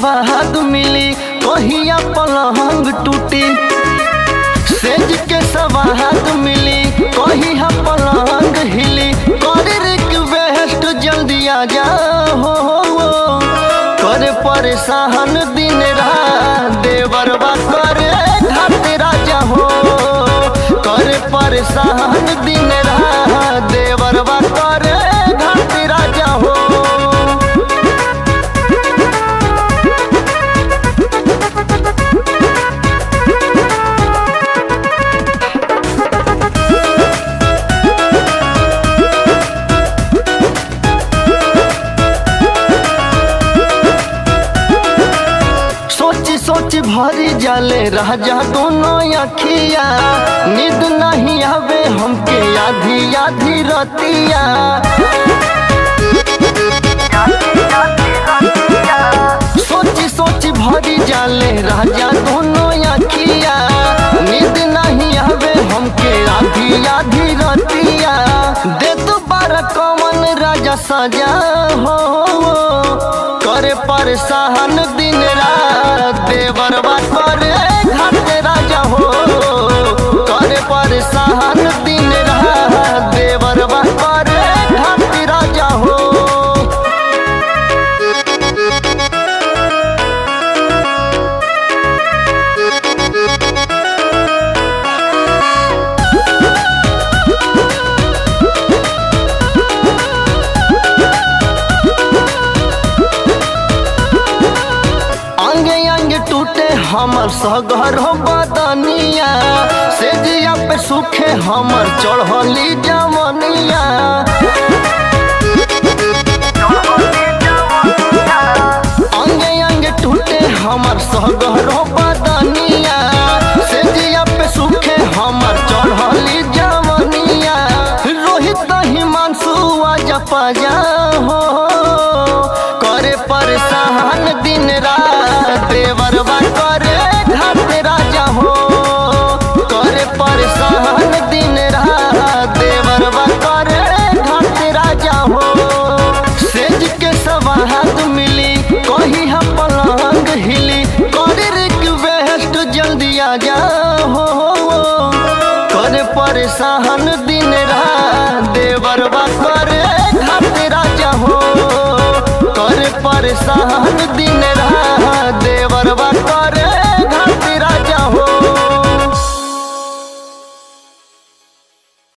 सवाद मिली कहिया पलंग टूटी सेज के सवाद मिली कहिया पलंग हिली कर रिक्वेस्ट जल्दी आ जा हो कर परेशान दिन रात देवरबा करे घाट राजा हो कर परेशान दिन रात देवरबा करे घाट राजा हो सोच सोच भरी जाले राजा दोनों अखिया नींद नहीं आवे हमके आधी आधी रतिया सोच सोच भरी जाले राजा दोनों अखिया नींद नहीं आवे हमके आधी आधी रतिया दे तो बार कमन राजा सजा हो करे परेशान दिन रात देवरबा करे घाट राजा हो करे परेशान दिन रात देवरबा करे घाट राजा हो अंगे अंगे टूटे हमर सगर बदनिया से जिया पे सुखे हमर चढ़ली जमनिया अंगे अंगे टूटे हमर सगर बदनिया से जिया पे सुखे हमर चढ़ली जमनिया रोहित हिमांशु आजा पाजा हो करे परेशान दिन रात देवरबा करे घाट राजा हो करे परेशान दिन रात देवरबा करे घाट राजा हो सेज के सवाद मिली कही हम पलंग हिली करे रिक्वेस्ट जल्दी आ जा हो करे परेशान दिन रात देवरबा करे घाट राजा हो करे परेशान दिन रात देवरबा